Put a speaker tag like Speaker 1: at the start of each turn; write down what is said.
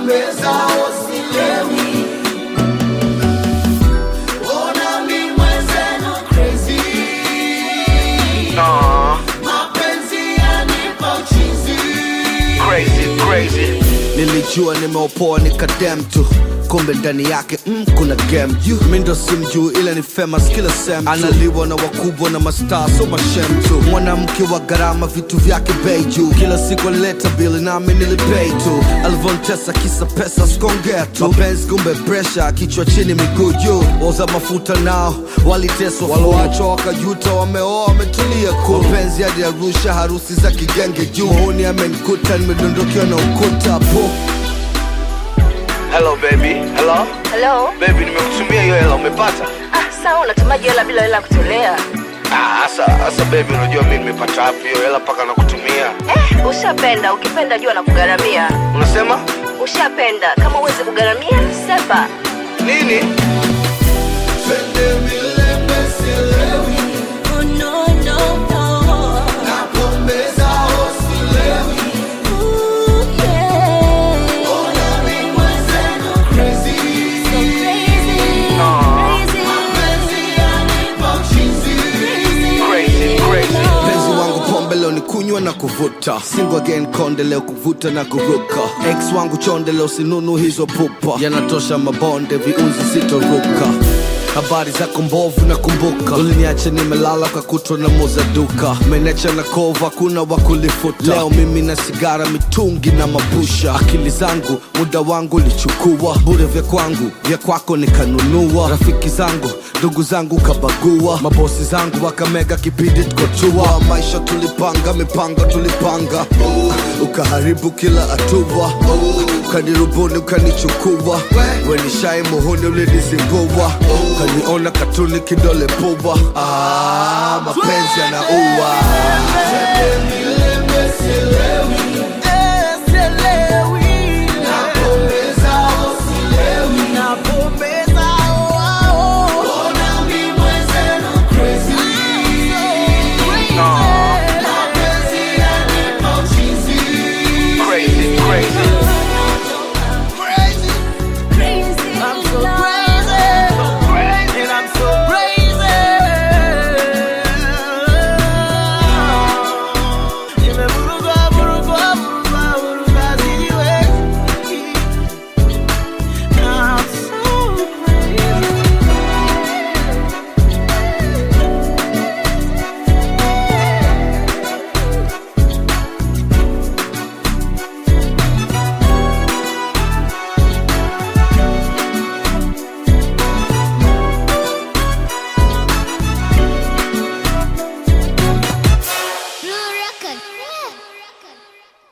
Speaker 1: napombeza osilewi ona mi mwenzenu crazy
Speaker 2: Nah,
Speaker 1: mapenzi yanipa uchizi
Speaker 2: crazy, crazy.
Speaker 3: nilijua nimeopoa nikadem tu kumbe ndani yake mm, kuna game you mi ndo simjuu ila ni famous kila sem analiwa na wakubwa na mastaa so mashem tu mwanamke wa gharama vitu vyake bei juu kila siku alileta bili nami nilipei tu alivyontesa kisa pesa skongea tu mapenzi kumbe presha kichwa chini miguu juu wauza mafuta nao waliteswa waloachwa wakajuta wameoa wametulia ku mapenzi hadi arusha harusi za kigenge juu huni amenikuta nimedondokewa na ukuta po
Speaker 2: Hello baby, hello
Speaker 4: Hello?
Speaker 2: baby, nimekutumia hiyo hela, umepata?
Speaker 4: Ah, sawa unatumaji hela bila hela kutolea.
Speaker 2: Ah, asa asa baby, unajua mimi nimepata wapi hiyo hela mpaka nakutumia?
Speaker 4: Eh, ushapenda, ukipenda jua na kugharamia.
Speaker 2: Unasema
Speaker 4: Ushapenda, kama uwezi kugharamia, sepa.
Speaker 2: nini?
Speaker 1: twende milembe silewi
Speaker 4: Oh, no, no, no.
Speaker 1: napombeza osilewi
Speaker 4: Ooh, yeah.
Speaker 1: ona mi mwenzenu crazy
Speaker 4: So crazy, crazy.
Speaker 1: mapenzi yanipa uchizi
Speaker 2: Crazy, crazy.
Speaker 3: mpenzi wangu pombe leo ni kunywa na kuvuta single again konde leo kuvuta na kuruka ex wangu chonde leo sinunu hizo pupa yanatosha mabonde viunzi sitoruka habari zako mbovu na kumbuka uliniacha nimelala kwa kutwa na moza duka menecha na kova kuna wa kulifuta leo mimi na sigara mitungi na mapusha akili zangu muda wangu lichukua bure vya kwangu vya kwako nikanunua rafiki zangu ndugu zangu kabagua mabosi zangu wakamega kipindi tukotua maisha tulipanga mipango tulipanga ukaharibu kila hatua ukanirubuni ukanichukua wenishai muhuni ulinizingua ukaniona katuni kidole pubwa ah, mapenzi yanaua
Speaker 1: milembe silewi